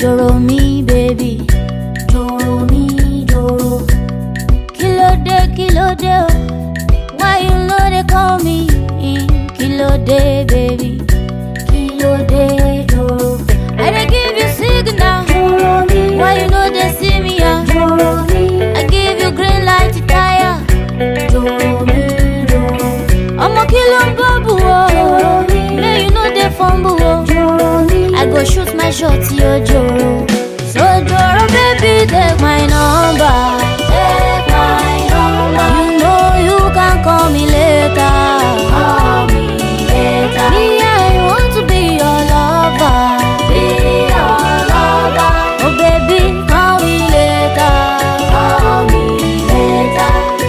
joro mi baby joro mi joro kílódé kílódé o why you no dey call me kílódé baby kílódé joro i dey give you signal joro mi why you no dey see me ah joro mi i give you green light to tire joro mi joro ọmọ kí ló ń bọ́ bù o joro mi may you no dey fumble o. joro mi I go shoot my shot, yo Joro. So Joro, baby, take my number. take my number You know you can call me later. call me later Me, I want to be your lover. be your lover Oh, baby, call me later. call me later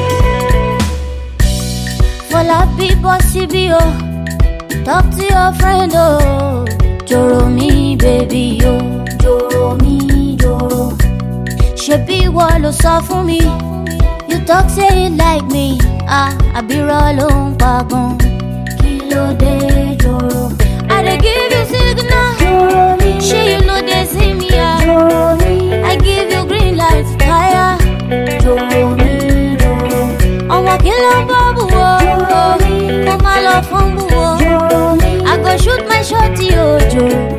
For la people, CBO. Talk to your friend, oh. Joro me, baby, oh. joro mi joro ṣebí ìwọ ló sọ fún mi you talk say you like me ah àbírọ̀ ló ń pa gan kí ló dé joro i dey give you signal joro mi ṣé you no dey see me ah joro mi i give you green light tire joro mi joro ọmọ kí ló ń bọ́ bù wọ́ Joro mi. mo máa lọ fún bù wọ́ joro mi i go shoot my shot yóò jò